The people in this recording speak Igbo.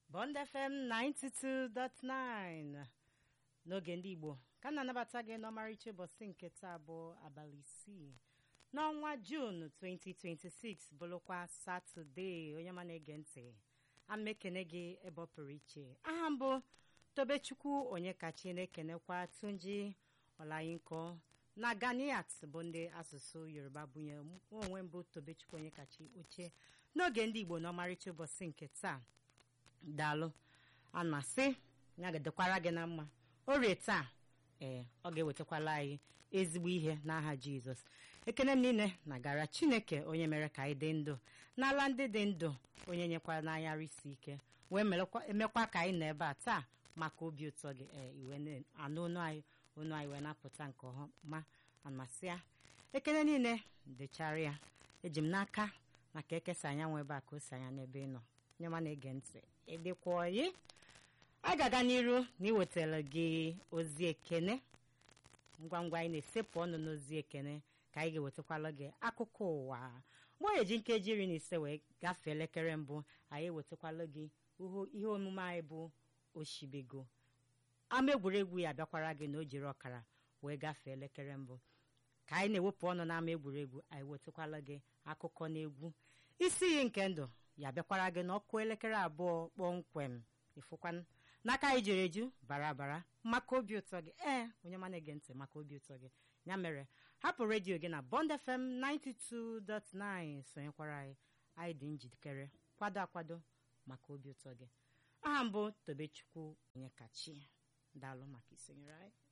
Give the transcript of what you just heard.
Bond FM 92.9 n'oge ndị Igbo ka m na-anabata gị n'ọmarịcha ụbọchị nke taa bụ abalị isii n'ọnwa Jun 2026 bụrụkwa Satọde onye ma na-ege ntị ama ekene gị ebe ọ pụrụ iche aha mbụ Tobechukwu onye kachi na-ekenekwa Tunji Ọlayinko na Ganiat bụ ndị asụsụ Yoruba bunye onwe mbụ Tobechukwu onye kachi oche n'oge ndị Igbo n'ọmarịcha ụbọchị nke taa daalụ a na-asị ya ga-edekwara gị na mma orie taa ee ọ ga-ewetakwala anyị ezigbo ihe n'aha jizọs ekene m niile na-agara chineke onye mere ka anyị dị ndụ n'ala ndị dị ndụ onye nyekwara n'anya arụ isi ike wee emekwa ka anyị nọ ebe a taa maka obi ụtọ gị ee iwe anụ onu anyị onu anyị wee na-apụta nke ọma amasịa ekene niile dechara ya eji m n'aka na ka ekesa anyanwụ ebe a ka o si anya n'ebe ị nọ nye ma na-ege ntị ịdịkwa oyi a ga-aga n'iru na iwetara gị ozi ekene ngwa ngwa anyị na-esepụ ọnụ n'ozi ekene ka anyị ga-ewetakwala gị akụkọ ụwa mgbe onye ji nkeji iri na ise wee gafee elekere mbụ anyị ewetakwala gị ihe omume anyị bụ oshibego ama egwuregwu ya abịakwara gị na o jiri ọkara wee gafee elekere mbụ ka anyị na-ewepụ ọnụ n'ama egwuregwu anyị wetakwala gị akụkọ na egwu isi iyi nke ndụ ya bịakwara gị n'ọkụ elekere abụọ kpọmkwem ịfụkwan n'aka anyị jere eju bara bara maka obi ụtọ gị ee onye ma na-ege ntị maka obi ụtọ gị ya mere hapụ redio gị na Bond FM 92.9 sonyekwara anyị anyị dị njikere kwado akwado maka obi ụtọ gị aha mbụ Tobechukwu onye kachi daalụ maka isonyere anyị